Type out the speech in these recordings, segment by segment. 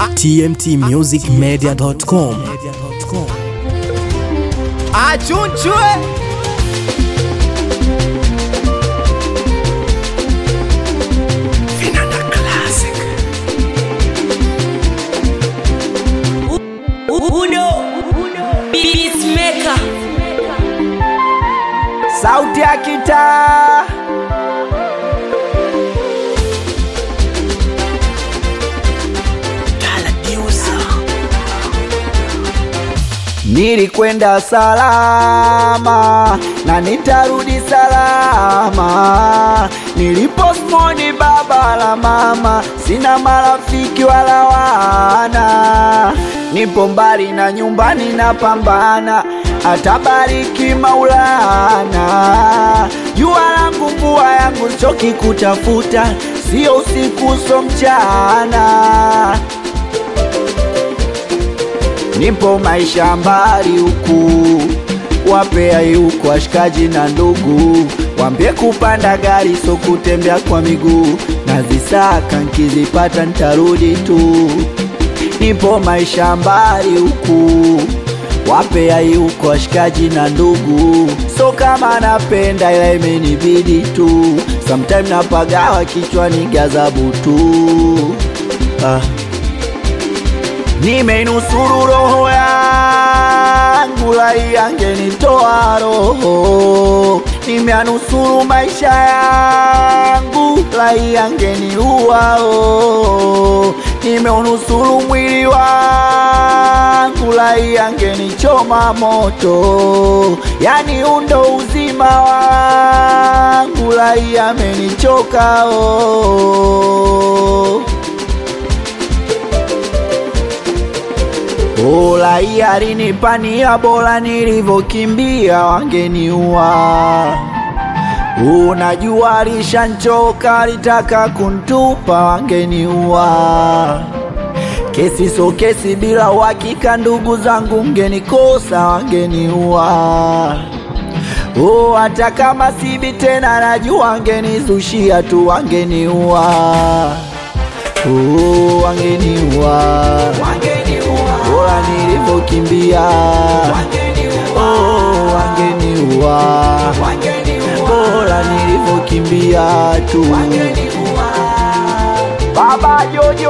tmtmusicmedia.com achunchwe Uno Peacemaker sauti ya kitaa Nilikwenda salama na nitarudi salama. Niliposmoni baba la mama, sina marafiki wala wana. Nipo mbali na nyumbani napambana, atabariki Maulana. Jua langu mvua yangu choki kutafuta, sio usiku so mchana nipo maisha mbali huku, wapea yuko washikaji na ndugu, wambie kupanda gari so kutembea kwa miguu, nazisaka nkizipata ntarudi tu. Nipo maisha mbali huku, wapea yuko washikaji na ndugu, so kama napenda ila imenibidi tu, sometime napagawa kichwani gazabu tu ah. Nimeinusuru roho yangu, lai angenitoa roho. Nimeanusuru maisha yangu, lai angeniua oh. Nimeunusuru mwili wangu, lai angenichoma moto. Yani undo uzima wangu, lai amenichoka oh. Ola alinipania bora nilivyokimbia wangeniua. Unajua alishanchoka alitaka kuntupa wangeniua. Kesi so kesi bila uhakika, ndugu zangu mgenikosa wangeniua. Oh, hata kama sibi tena najua wangenizushia tu wangeniua. Oh, wangeniua bora nilivyokimbia oh, wangeniua bora nilivyokimbia tu baba jojo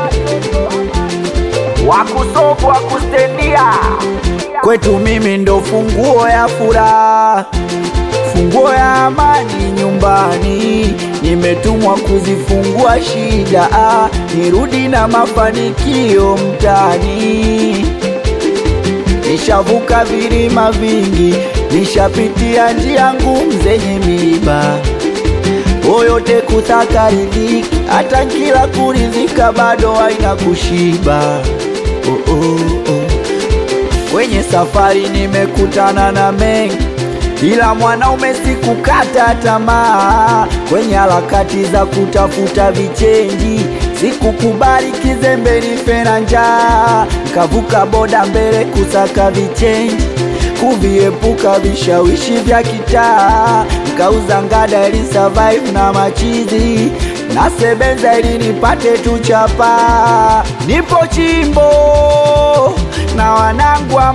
wakusofu wakustendia kwetu mimi ndo funguo ya furaha funguo ya amani nyumbani, nimetumwa kuzifungua shida, ah, nirudi na mafanikio mtani. Nishavuka vilima vingi, nishapitia njia ngumu zenye miiba, yote kutaka riziki, hata kila kurizika bado haina kushiba. Oh, oh, oh. Kwenye safari nimekutana na mengi ila mwanaume sikukata tamaa kwenye harakati za kutafuta vichenji, sikukubali kizembe nife na njaa, nkavuka boda mbele kusaka vichenji, kuviepuka vishawishi vya kitaa, nkauza ngada ili survive na machizi nasebenza ili nipate tu chapa. Nipo chimbo na wanangu wa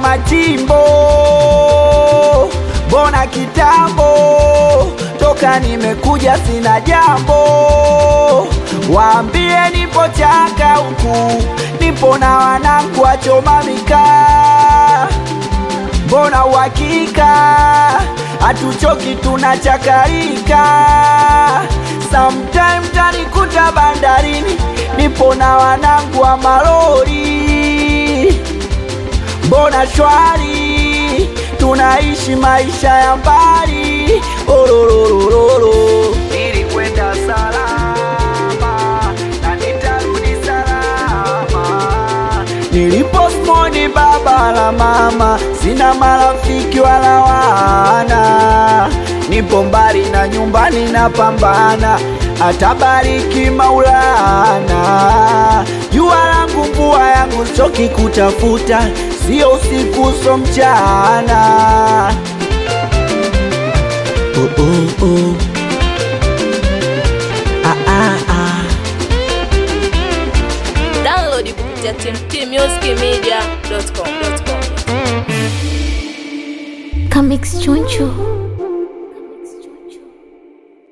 machimbo mbona kitambo toka nimekuja sina jambo, waambie nipo chaka huku, nipo na wanangu wachoma mikaa, mbona uhakika hatuchoki tunachakarika, sometime tanikuta bandarini, nipo na wanangu wa malori, mbona shwari tunaishi maisha ya mbali ororororo. Nilikwenda salama na nitarudi salama. Niliposmoni baba la mama, sina marafiki wala wana. Nipo mbali na nyumbani napambana, atabariki Maulana. Jua langu mvua yangu choki kutafuta sio usiku so mchana. Oh, oh, oh. Ah, ah, ah. Download kupitia kupitia tmtmusicmedia.com. Comics Chunchu.